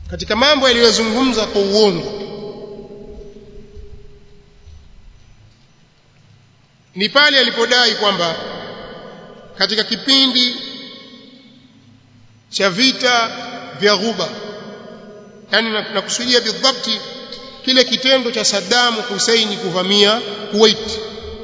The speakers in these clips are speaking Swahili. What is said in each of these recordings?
katika mambo aliyozungumza kwa uongo ni pale alipodai kwamba katika kipindi cha vita vya Ghuba yani nakusudia bidhabti kile kitendo cha Saddam Hussein kuvamia Kuwait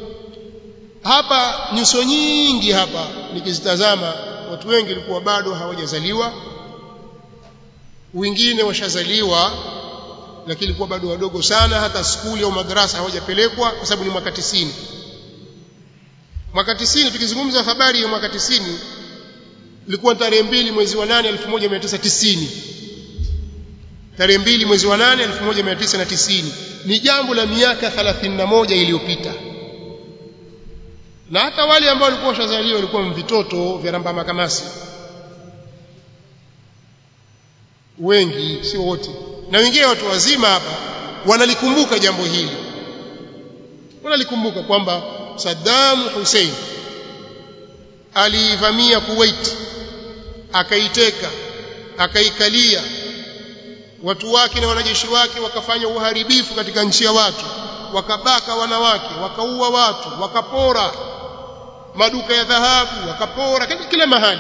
hapa nyuso nyingi hapa nikizitazama watu wengi walikuwa bado hawajazaliwa wengine washazaliwa lakini ilikuwa bado wadogo sana hata skuli au madrasa hawajapelekwa kwa sababu ni mwaka 90 mwaka 90 tukizungumza habari ya mwaka 90 ilikuwa tarehe mbili mwezi wa 8 1990 tarehe mbili mwezi wa 8 1990 ni jambo la miaka 31 iliyopita na hata wale ambao walikuwa washazaliwa walikuwa vitoto vya ramba makamasi wengi sio wote na wengine watu wazima hapa wanalikumbuka jambo hili wanalikumbuka kwamba Saddam Hussein aliivamia Kuwait akaiteka akaikalia watu wake na wanajeshi wake wakafanya uharibifu katika nchi ya watu wakabaka wanawake wakaua watu wakapora maduka ya dhahabu wakapora kila mahali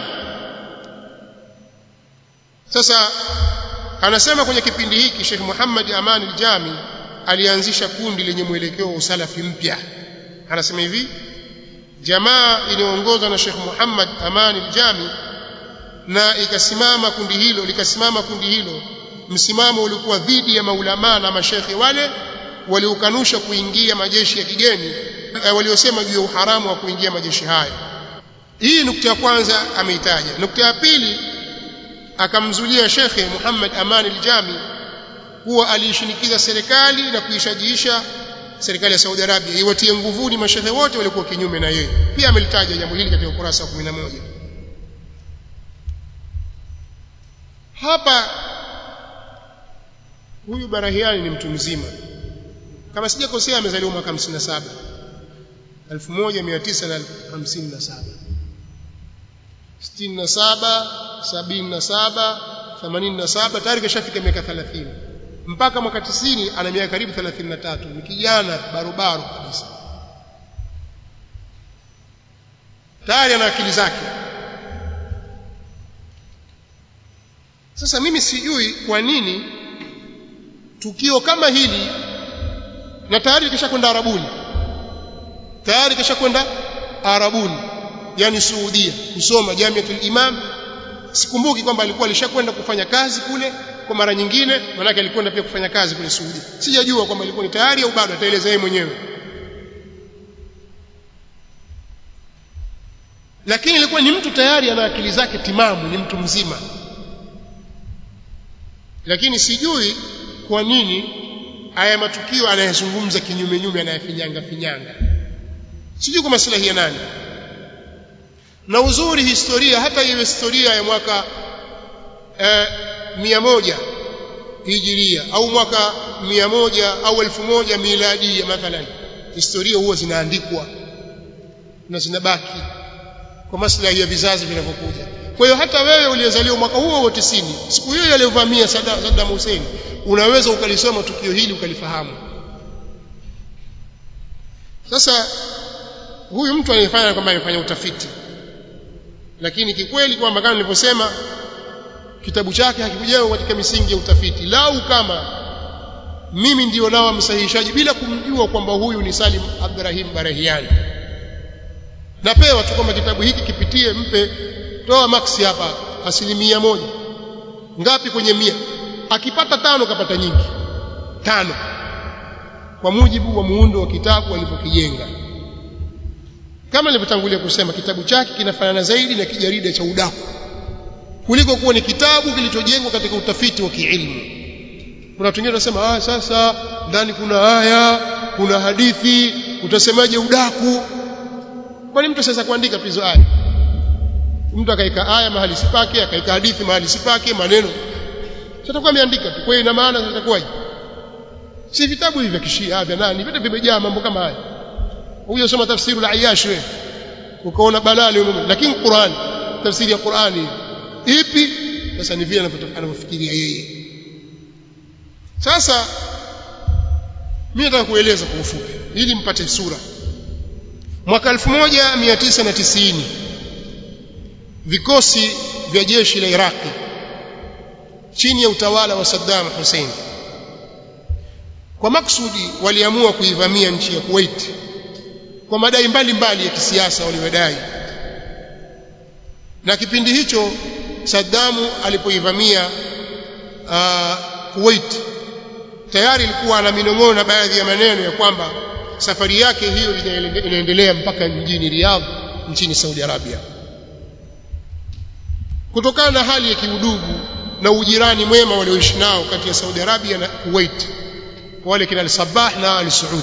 sasa anasema kwenye kipindi hiki Sheikh Muhammad Aman al-Jami alianzisha kundi lenye mwelekeo wa usalafi mpya anasema hivi jamaa iliyoongozwa na Sheikh Muhammad Aman al-Jami na ikasimama kundi hilo likasimama kundi hilo msimamo ulikuwa dhidi ya maulama na mashekhe wale waliokanusha kuingia majeshi ya kigeni waliosema juu ya uharamu wa kuingia majeshi hayo hii nukta ya kwanza ameitaja nukta ya pili akamzulia shekhe Muhammad Aman al-Jami kuwa aliishinikiza serikali na kuishajiisha serikali ya Saudi Arabia iwatie nguvuni mashehe wote walikuwa kinyume na yeye pia amelitaja jambo hili katika ukurasa wa 11 hapa huyu Barahiani ni mtu mzima kama sijakosea amezaliwa mwaka 57 1957 67 77 87 tayari kashafika miaka 30 mpaka mwaka 90 ana miaka karibu 33 ni kijana barobaro kabisa tayari ana akili zake sasa mimi sijui kwa nini tukio kama hili na tayari kishakwenda Arabuni tayari kishakwenda Arabuni yani Saudia kusoma Jamiatul Imam sikumbuki kwamba alikuwa alishakwenda kufanya kazi kule kwa mara nyingine manake alikwenda pia kufanya kazi kule Saudi sijajua kwamba ilikuwa ni tayari au bado ataeleza yeye mwenyewe lakini ilikuwa ni mtu tayari ana akili zake timamu ni mtu mzima lakini sijui kwa nini haya matukio anayezungumza kinyume nyume anayafinyanga finyanga sijui kwa maslahi ya nani na uzuri historia hata iwe historia ya mwaka eh, mia moja hijiria au mwaka mia moja au elfu moja miladia mathalan historia huwa zinaandikwa na zinabaki kwa maslahi ya vizazi vinavyokuja kwa hiyo hata wewe uliyezaliwa mwaka huo wa 90 siku hiyo aliyovamia Saddam Hussein unaweza ukalisoma tukio hili ukalifahamu sasa huyu mtu anayefanya kwamba amefanya utafiti lakini kikweli kwamba kama nilivyosema kitabu chake hakikujengwa katika misingi ya utafiti lau kama mimi ndio nao msahihishaji bila kumjua kwamba huyu ni Salim Abdurrahim Barahiani napewa tu kwamba kitabu hiki kipitie mpe toa maksi hapa asilimia moja ngapi kwenye mia akipata tano kapata nyingi tano kwa mujibu wa muundo wa kitabu alivyokijenga kama nilivyotangulia kusema kitabu chake kinafanana zaidi na kijarida cha udaku kuliko kuwa ni kitabu kilichojengwa katika utafiti wa kiilmu kuna watu wengine wanasema ah sasa ndani kuna aya kuna hadithi utasemaje udaku kwani mtu sasa kuandika tu hizo aya mtu akaika aya mahali sipake akaika hadithi mahali sipake maneno sitakuwa ameandika tu kwa hiyo ina maana itakuwaje si vitabu hivi vya kishia vya nani vyote vimejaa mambo kama haya huyo soma tafsiri la Ayash wewe ukaona balali lakini Qur'an tafsiri ya Qur'ani ipi sasa ni vile anavyofikiria yeye sasa mimi nataka kueleza kwa ufupi ili mpate sura mwaka 1990 vikosi vya jeshi la Iraki chini ya utawala wa Saddam Hussein kwa maksudi waliamua kuivamia nchi ya Kuwait kwa madai mbalimbali ya kisiasa waliodai na kipindi hicho Saddamu alipoivamia uh, Kuwait tayari ilikuwa ana minong'ono na baadhi ya maneno ya kwamba safari yake hiyo inaendelea mpaka mjini Riyadh nchini Saudi Arabia kutokana na hali ya kiudugu na ujirani mwema walioishi nao kati ya Saudi Arabia na Kuwait wale kina al-Sabah na al-Saud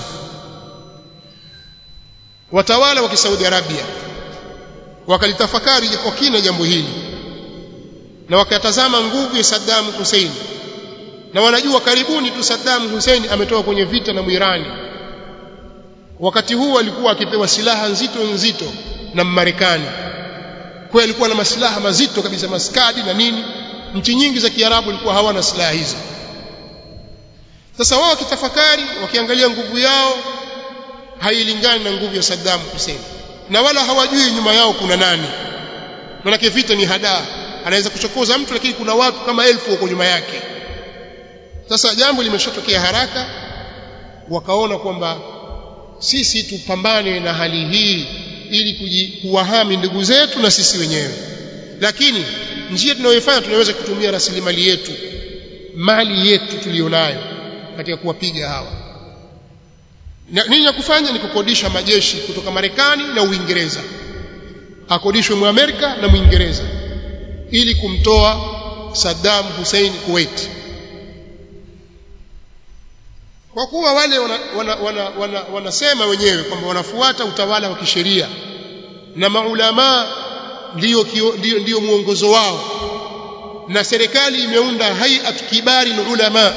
watawala wa Kisaudi Arabia wakalitafakari kwa kina jambo hili na wakatazama nguvu ya Saddam Hussein na wanajua karibuni tu Saddam Hussein ametoka kwenye vita na Mwirani wakati huu alikuwa akipewa silaha nzito nzito na Marekani kwa alikuwa na masilaha mazito kabisa maskadi na nini nchi nyingi za Kiarabu ilikuwa hawana silaha hizo sasa wao wakitafakari wakiangalia nguvu yao hailingani na nguvu ya Saddam Hussein na wala hawajui nyuma yao kuna nani maana vita ni hadaa anaweza kuchokoza mtu lakini kuna watu kama elfu wako nyuma yake sasa jambo limeshatokea haraka wakaona kwamba sisi tupambane na hali hii ili kuwahami ndugu zetu na sisi wenyewe lakini njia tunayoifanya tunaweza kutumia rasilimali yetu mali yetu tulionayo katika kuwapiga hawa nini ya kufanya ni kukodisha majeshi kutoka Marekani na Uingereza akodishwe Muamerika na Mwingereza ili kumtoa Saddam Hussein Kuwait kwa kuwa wale wanasema wana, wana, wana, wana wenyewe kwamba wanafuata utawala wa kisheria na maulama ndio ndio ndio mwongozo wao na serikali imeunda hayat kibari ulama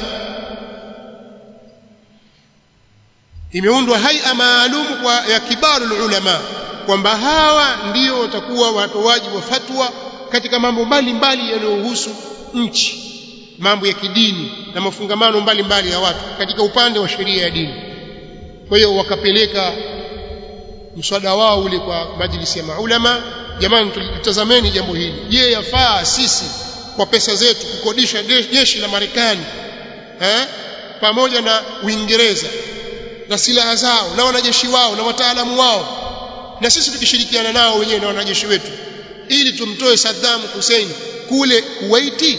imeundwa haia maalum kwa ya kibaru ulama kwamba hawa ndio watakuwa watoaji wa fatwa katika mambo mbalimbali yanayohusu nchi mambo ya kidini na mafungamano mbalimbali ya watu katika upande wa sheria ya dini kwa hiyo wakapeleka mswada wao ule kwa majlisi ya maulama jamani tutazameni jambo hili je yafaa sisi kwa pesa zetu kukodisha jeshi la Marekani eh pamoja na Uingereza na silaha zao na wanajeshi wao na wataalamu wao na sisi tukishirikiana nao wenyewe na wanajeshi wetu ili tumtoe Saddam Hussein kule Kuwaiti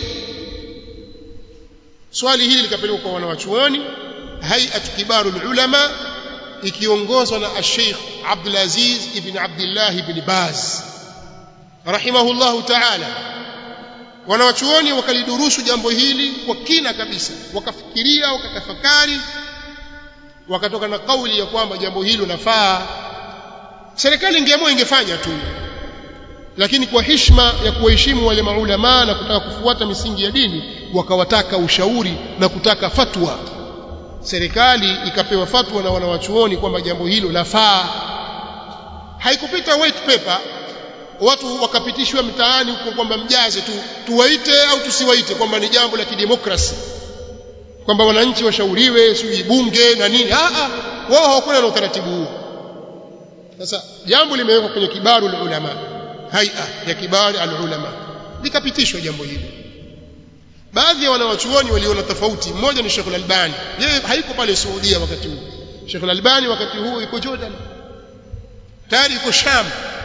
swali hili likapelekwa kwa wanawachuoni hay'at kibarul ulama ikiongozwa na Sheikh Abdul Aziz ibn Abdullah ibn Baz rahimahullahu ta'ala wanawachuoni wakalidurusu jambo hili kwa kina kabisa wakafikiria wakatafakari wakatoka na kauli ya kwamba jambo hilo lafaa serikali ingeamua ingefanya tu lakini kwa heshima ya kuwaheshimu wale maulama na kutaka kufuata misingi ya dini wakawataka ushauri na kutaka fatwa serikali ikapewa fatwa na wanawachuoni kwamba jambo hilo lafaa haikupita white paper watu wakapitishwa mtaani huko kwamba mjaze tu tuwaite au tusiwaite kwamba ni jambo la kidemokrasi kwamba wananchi washauriwe sijui bunge na nini a a wao hawakuwa na utaratibu huo sasa jambo limewekwa kwenye kibaru ulama haia ya kibari alulama likapitishwa jambo hili baadhi ya wanawachuoni waliona tofauti mmoja ni Sheikh Al-Albani yeye haiko pale Saudia wakati huu Sheikh Al-Albani wakati huu yuko Jordan tayari yuko Sham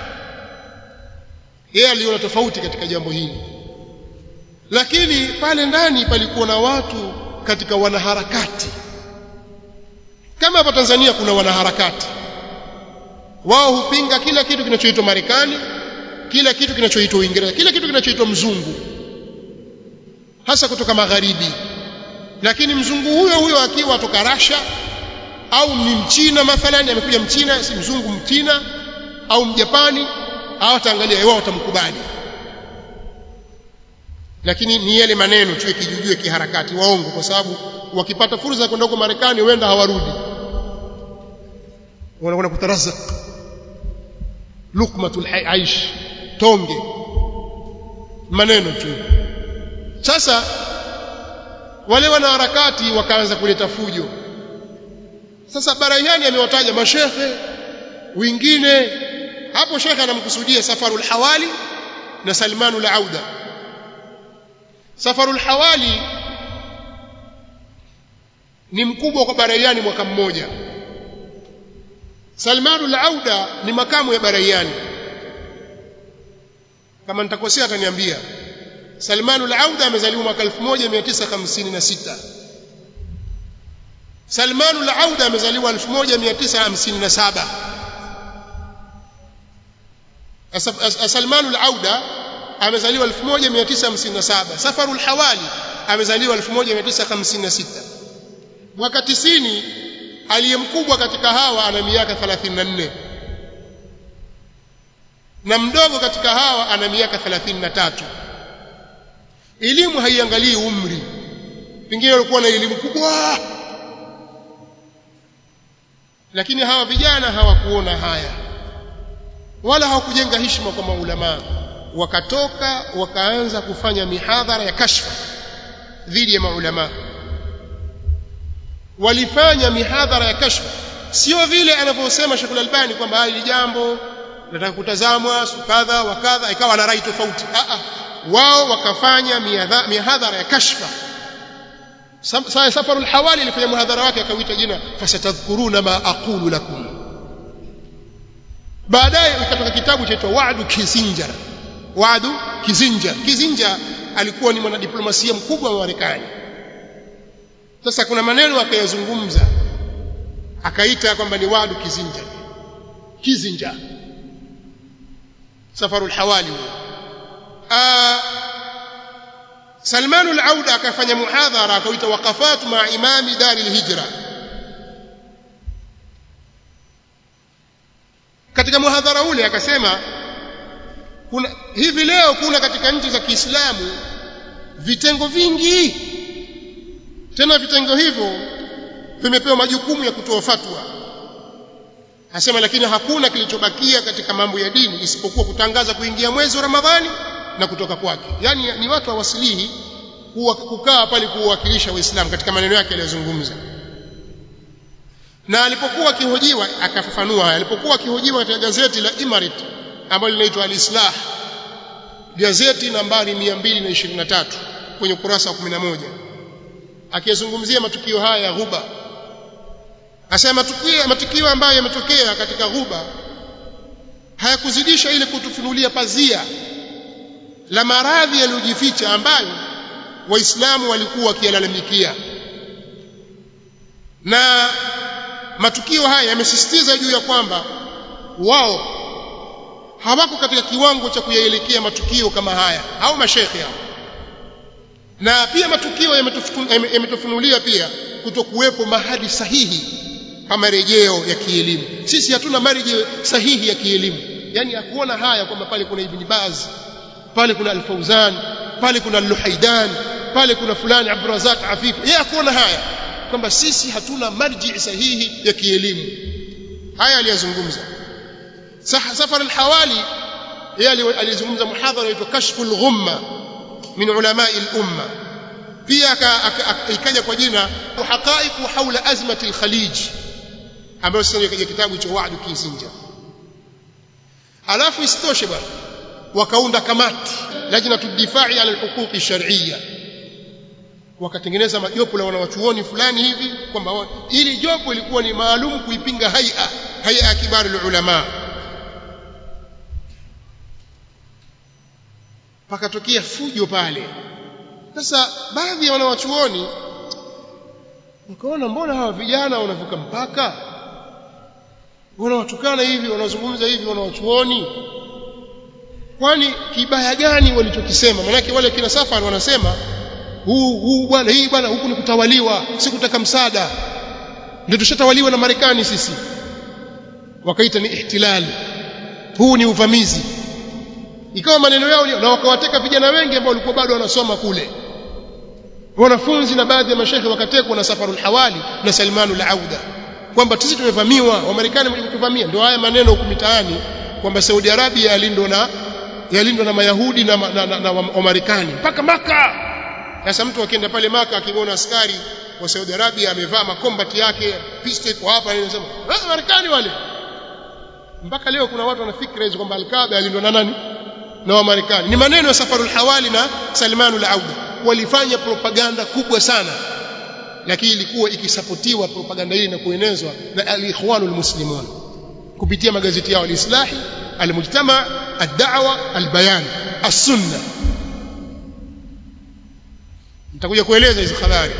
yeye aliona tofauti katika jambo hili lakini pale ndani palikuwa na watu katika wanaharakati kama hapa Tanzania kuna wanaharakati wao hupinga kila kitu kinachoitwa Marekani kila kitu kinachoitwa Uingereza kila kitu kinachoitwa mzungu hasa kutoka magharibi lakini mzungu huyo huyo akiwa toka Russia au ni mchina mathalani amekuja mchina si mzungu mchina au mjapani hawataangalia wao watamkubali lakini ni yale maneno tu yakijujue kiharakati waongo kwa sababu wakipata fursa ya kwenda huko Marekani huenda hawarudi wanakwenda kutarazak lukmatul aish tonge maneno tu sasa wale wanaharakati wakaanza kuleta fujo sasa Barayani amewataja mashekhe wengine hapo shekhe anamkusudia Safarul Hawali na Salmanul Auda Safarul Hawali ni mkubwa kwa Barayani mwaka mmoja Salmanul Auda ni makamu ya Barayani kama nitakosea ataniambia Salmanul Auda amezaliwa mwaka 1956 Salmanul Auda amezaliwa 1957 Salmanul Auda amezaliwa 1957 Safarul Hawali amezaliwa 1956 mwaka 90 aliyemkubwa katika hawa ana miaka 34 na mdogo katika hawa ana miaka 33 elimu haiangalii umri pengine walikuwa na elimu kubwa lakini hawa vijana hawakuona haya wala hawakujenga heshima kwa maulamaa wakatoka wakaanza kufanya mihadhara ya kashfa dhidi ya maulamaa walifanya mihadhara ya kashfa sio vile anavyosema Sheikh Al-Albani kwamba hili jambo nataka kutazamwa kadha wa kadha ikawa na rai tofauti a a wao wakafanya mihadhara ya kashfa sasa safarul hawali alifanya muhadhara wake akauita jina fasatadhkuruna ma aqulu lakum baadaye ikatoka kitabu chaitwa Wa'du Kissinger Wa'du Kissinger Kissinger alikuwa ni mwanadiplomasia mkubwa wa Marekani sasa kuna maneno akayazungumza akaita kwamba ni Wa'du Kissinger Kissinger safarul hawali Salman al-Auda akafanya muhadhara akauita waqafat ma imami dar al-hijra katika muhadhara ule akasema kuna hivi leo kuna katika nchi za Kiislamu vitengo vingi tena vitengo hivyo vimepewa majukumu ya kutoa fatwa asema lakini hakuna kilichobakia katika mambo ya dini isipokuwa kutangaza kuingia mwezi wa Ramadhani na kutoka kwake yani ni watu hawasilihi kukaa pale kuwakilisha waislamu katika maneno yake aliyozungumza na alipokuwa akihojiwa akafafanua haya alipokuwa akihojiwa katika gazeti la Imarit ambalo linaitwa Al-Islah gazeti nambari 223 kwenye ukurasa wa 11 akizungumzia matukio haya ya ghuba asema matukio matukio ambayo yametokea katika ghuba hayakuzidisha ile kutufunulia pazia la maradhi yaliyojificha ambayo waislamu walikuwa wakiyalalamikia na matukio haya yamesisitiza juu ya kwamba wao hawako katika kiwango cha kuyaelekea matukio kama haya au mashekhe hao na pia matukio yametufunulia pia kutokuwepo mahadi sahihi kama rejeo ya kielimu sisi hatuna marejeo sahihi ya kielimu yani hakuona haya kwamba pale kuna ibn Baz pale kuna Al-Fauzan pale kuna Al-Luhaidan pale kuna fulani Abdurazak Afif yeye hakuona haya kwamba sisi hatuna marji sahihi ya kielimu haya aliyazungumza safar al-hawali yeye alizungumza muhadhara unaitwa kashful ghumma min ulama al-umma pia ikaja kwa jina haqaiq haula azmati al-khalij ambayo sasa kaja kitabu cha Wa'd Kissinger alafu isitoshe bwana wakaunda kamati lajna tudifai ala alhuquqi shar'iyya wakatengeneza majopo la wanawachuoni fulani hivi kwamba ili jopo ilikuwa ni maalum kuipinga haia haia ya kibari ulama pakatokea fujo pale sasa baadhi ya wanawachuoni mkaona mbona hawa vijana wanavuka mpaka wanawatukana hivi wanazungumza hivi wanawachuoni kwani kibaya gani walichokisema manake wale kina safari wanasema huu huu bwana hii bwana huku ni kutawaliwa si kutaka msaada ndio tushatawaliwa na Marekani sisi wakaita ni ihtilali huu ni uvamizi ikawa maneno yao na wakawateka vijana wengi ambao walikuwa bado wanasoma kule wanafunzi na baadhi ya mashehe wakatekwa na Safarul Hawali na Salmanul Auda kwamba sisi tumevamiwa Wamarekani wametuvamia ndio haya maneno huko mitaani kwamba Saudi Arabia yalindwa na yalindwa na Mayahudi na, na, na, na Wamarekani mpaka Maka sasa mtu akienda pale maka akimwona askari wa Saudi Arabia amevaa makombati yake pistol kwa hapa anasema ah Marekani wale mpaka leo kuna watu wana fikra hizo kwamba al-Kaaba alindwa na nani na wa Marekani ni maneno ya Safarul Hawali na Salman al-Auda walifanya propaganda kubwa sana lakini ilikuwa ikisapotiwa propaganda hii na kuenezwa na al-Ikhwanul Muslimun kupitia magazeti yao al-Islahi al-Mujtama ad-Da'wa al-Bayan as-Sunna nitakuja kueleza hizo habari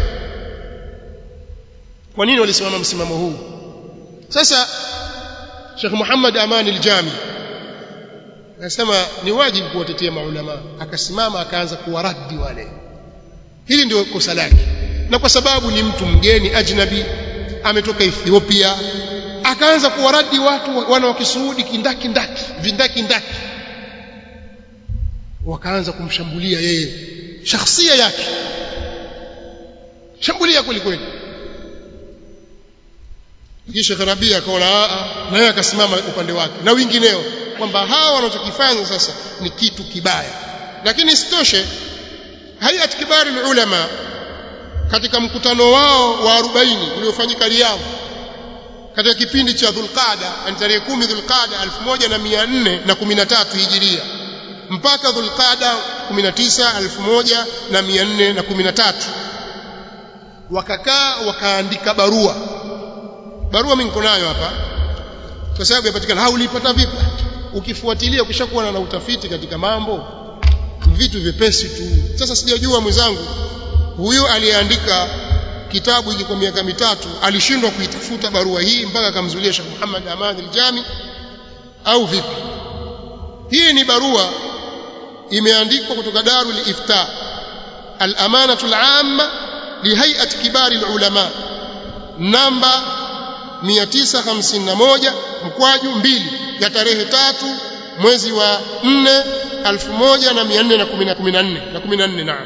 kwa nini walisimama msimamo huu sasa Sheikh Muhammad Aman al-Jami anasema ni wajibu kuwatetea maulama akasimama akaanza kuwaradi wale hili ndio kosa lake na kwa sababu ni mtu mgeni ajnabi ametoka Ethiopia akaanza kuwaradi watu wana wa Kisuudi kindaki ndaki vindaki ndaki wakaanza kumshambulia yeye shakhsia yake shambulia kweli kweli kisha Karabia akaona na yeye akasimama upande wake na wengineo kwamba hawa wanachokifanya sasa ni kitu kibaya lakini isitoshe hayat kibari ulama katika mkutano wao wa 40 uliofanyika Riyadh katika kipindi cha Dhulqaada ni tarehe 10 Dhulqaada 1413 Hijiria mpaka Dhulqaada 19 1413 wakakaa wakaandika barua barua mimi niko nayo hapa kwa sababu yapatikana haulipata vipi ukifuatilia ukishakuwa na utafiti katika mambo vitu vipesi tu sasa sijajua mwenzangu huyu aliyeandika kitabu hiki kwa miaka mitatu alishindwa kuitafuta barua hii mpaka akamzulia Sheikh Muhammad Aman al-Jami au vipi hii ni barua imeandikwa kutoka Darul Ifta al-amanatu al-amma lihay'at kibari al-ulama namba 951 mkwaju mbili ya tarehe tatu mwezi wa 4 1414 na 14 naam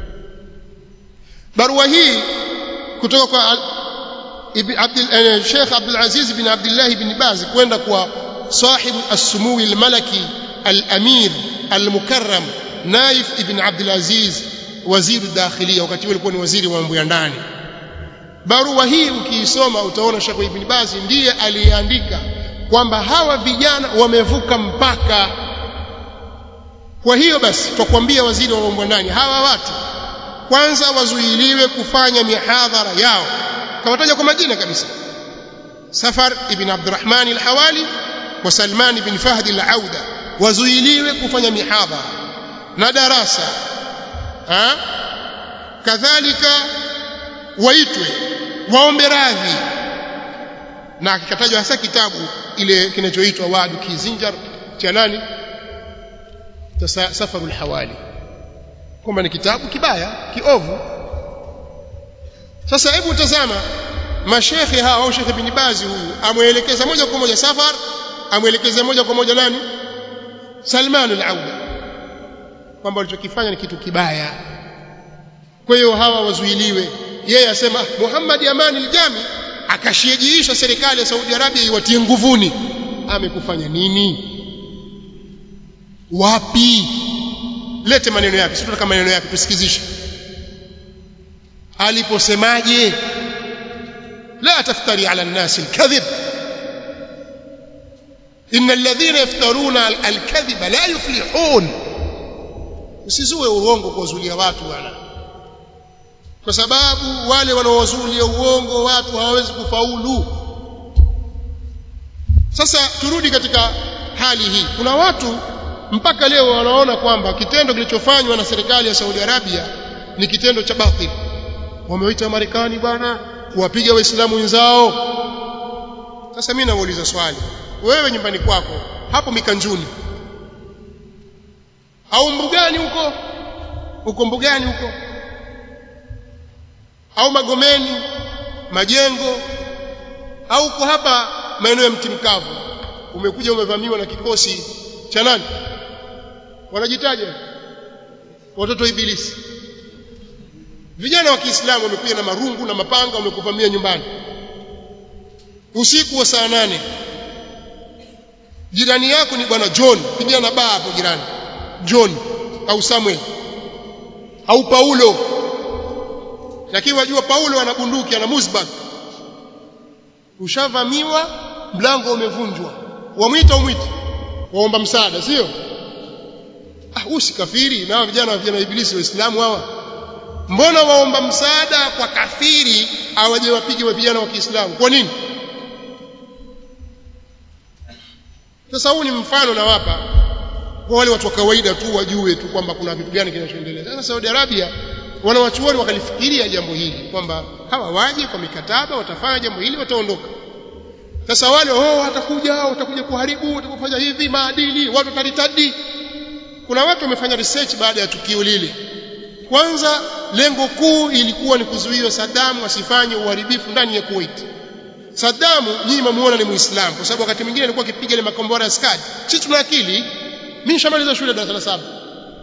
barua hii kutoka kwa ibn Abdul Sheikh Abdul Aziz bin Abdullah bin Baz kwenda kwa صاحب السمو الملكي الأمير المكرم نايف ابن عبد العزيز وزير الداخلية wakati huo alikuwa ni waziri wa mambo ya ndani barua hii ukiisoma utaona Sheikh Ibn Baz ndiye aliyeandika kwamba hawa vijana wamevuka mpaka kwa hiyo basi twakwambia waziri wa mambo ya ndani hawa watu kwanza wazuiliwe kufanya mihadhara yao kawataja kwa majina kabisa Safar ibn Abdurrahman al-Hawali wa Salman ibn Fahd al-Auda wazuiliwe kufanya mihadhara na darasa ha? kadhalika waitwe waombe radhi na kikatajwa hasa kitabu ile kinachoitwa Wadu Kizinjar cha nani Safarul Hawali kwamba ni kitabu kibaya kiovu sasa hebu tazama mashekhe hawa au Sheikh Ibn Baz huyu amwelekeza moja kwa moja Safar amwelekeza moja kwa moja nani Salman al-Auda kwamba walichokifanya ni kitu kibaya kwa hiyo hawa wazuiliwe yeye asema Muhammad Amani al-Jami akashijiisha serikali ya Saudi Arabia iwatie nguvuni amekufanya nini wapi lete maneno yake sio tunataka maneno yake tusikizishe aliposemaje la taftari ala an-nas al-kadhib إن الذين يفترون الكذب لا يفلحون usizue uongo kuwazulia watu bwana kwa sababu wale wanaowazulia uongo watu hawawezi kufaulu sasa turudi katika hali hii kuna watu mpaka leo wanaona kwamba kitendo kilichofanywa na serikali ya Saudi Arabia ni kitendo cha batil wamewaita Marekani bwana kuwapiga waislamu wenzao sasa mimi nauliza swali wewe nyumbani kwako hapo mikanjuni au mbugani huko uko mbugani huko au magomeni majengo au uko hapa maeneo ya mti mkavu umekuja umevamiwa na kikosi cha nani wanajitaja watoto ibilisi vijana wa Kiislamu wamekuja na marungu na mapanga wamekuvamia nyumbani usiku wa saa nane jirani yako ni bwana John pigana baa hapo jirani John au Samuel au Paulo lakini wajua Paulo ana bunduki ana musbag ushavamiwa mlango umevunjwa wamwita umwiti waomba msaada sio ah usi kafiri na vijana vijana ibilisi waislamu hawa mbona waomba msaada kwa kafiri awaje wapige wa vijana wa Kiislamu kwa nini sasa huu ni mfano na wapa kwa wale watu wa kawaida tu wajue tu kwamba kuna kitu gani kinachoendelea sasa Saudi Arabia wanawachuoni wakalifikiria jambo hili kwamba hawa waje kwa mikataba watafanya jambo hili wataondoka sasa wale oh watakuja watakuja kuharibu watakufanya hivi maadili watu wataritadi kuna watu wamefanya research baada ya tukio lile kwanza lengo kuu ilikuwa ni kuzuia Saddam asifanye uharibifu ndani ya Kuwait Saddam nyinyi mmuona ni Muislamu kwa sababu wakati mwingine alikuwa akipiga ile makombora ya skadi sisi tuna akili mimi nishamaliza shule darasa la saba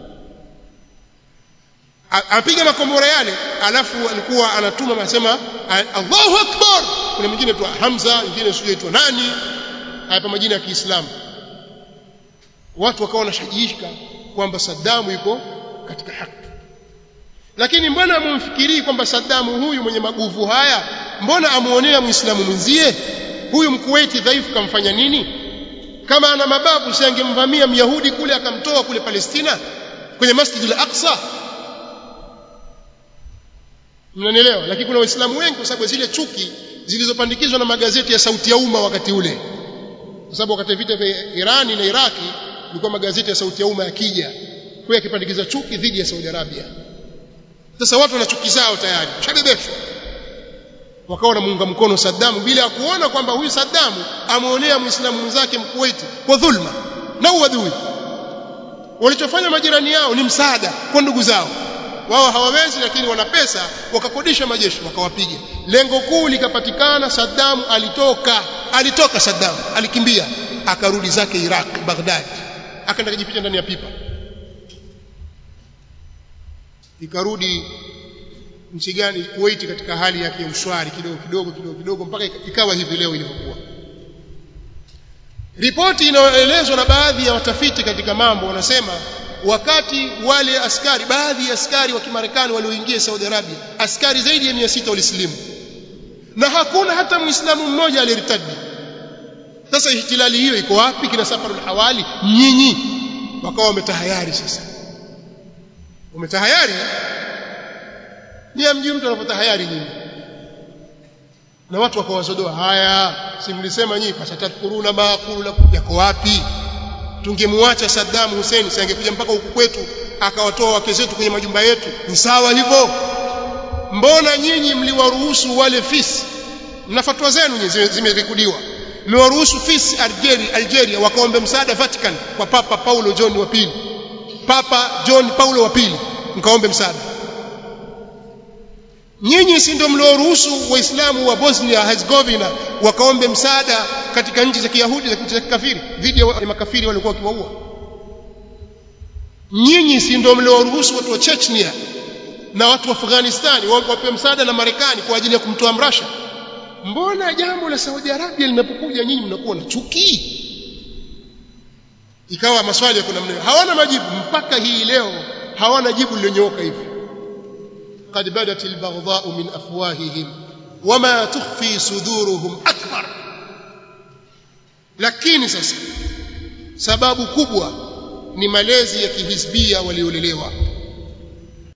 apiga makombora yale alafu alikuwa anatuma anasema Allahu Akbar kuna mwingine tu Hamza mwingine sio tu nani hapa majina ya Kiislamu watu wakawa wanashajishika kwamba Saddam yuko katika haki lakini mbona amumfikirii kwamba Saddam huyu mwenye maguvu haya mbona amuonea muislamu mwenzie huyu mkuwaiti dhaifu kamfanya nini kama ana mababu si angemvamia myahudi kule akamtoa kule Palestina kwenye Masjid al-Aqsa mnanielewa lakini kuna waislamu wengi kwa sababu zile chuki zilizopandikizwa na magazeti ya sauti ya umma wakati ule kwa sababu wakati vita vya Irani na Iraki ilikuwa magazeti ya sauti ya umma yakija kwa yakipandikiza chuki dhidi ya Saudi Arabia sasa watu wana chuki zao tayari shabebeshwa wakawa wanamuunga mkono Saddam bila ya kuona kwamba huyu Saddam ameonea muislamu mwenzake mkuwaiti kwa dhulma na uadui walichofanya majirani yao ni msaada kwa ndugu zao wao hawawezi lakini wana pesa wakakodisha majeshi wakawapiga lengo kuu likapatikana Saddam alitoka alitoka Saddam alikimbia akarudi zake Iraq Baghdad akaenda kujificha ndani ya pipa ikarudi nchi gani Kuwait katika hali yake ya ushwari kidogo kidogo kidogo kidogo mpaka ikawa hivi leo ilivyokuwa ripoti inayoelezwa na baadhi ya watafiti katika mambo wanasema wakati wale askari baadhi ya askari wa Kimarekani walioingia Saudi Arabia askari zaidi ya 600 walisilimu na hakuna hata muislamu mmoja aliyertadi sasa ihtilali hiyo iko wapi kina safarul hawali nyinyi wakawa wametahayari sasa umetahayari ni amjui mtu anapotahayari nyinyi na watu wakawazodoa haya si mlisema nyinyi fasatadkuruna ma aqulu lakum yako wapi tungemwacha Saddam Hussein si angekuja mpaka huku kwetu akawatoa wake zetu kwenye majumba yetu ni sawa hivyo mbona nyinyi mliwaruhusu wale fisi na fatwa zenu zimerekodiwa mmewaruhusu fisi Algeria, Algeria wakaombe msaada Vatican kwa Papa Paulo John wa pili Papa John Paulo wa pili mkaombe msaada nyinyi si ndio mlioruhusu waislamu wa Bosnia Herzegovina wakaombe msaada katika nchi za Kiyahudi za kikafiri dhidi ya makafiri waliokuwa wakiwaua nyinyi si ndio mlioruhusu watu wa Chechnya na watu wa Afghanistan wapewe msaada na Marekani kwa ajili ya kumtoa Mrasha mbona jambo la Saudi Arabia linapokuja nyinyi mnakuwa na chuki ikawa maswali ya kuna mneo hawana majibu mpaka hii leo hawana jibu lilonyooka hivi قد بدت البغضاء من أفواههم وما تخفي صدورهم أكبر lakini sasa sababu kubwa ni malezi ya kihizbia waliolelewa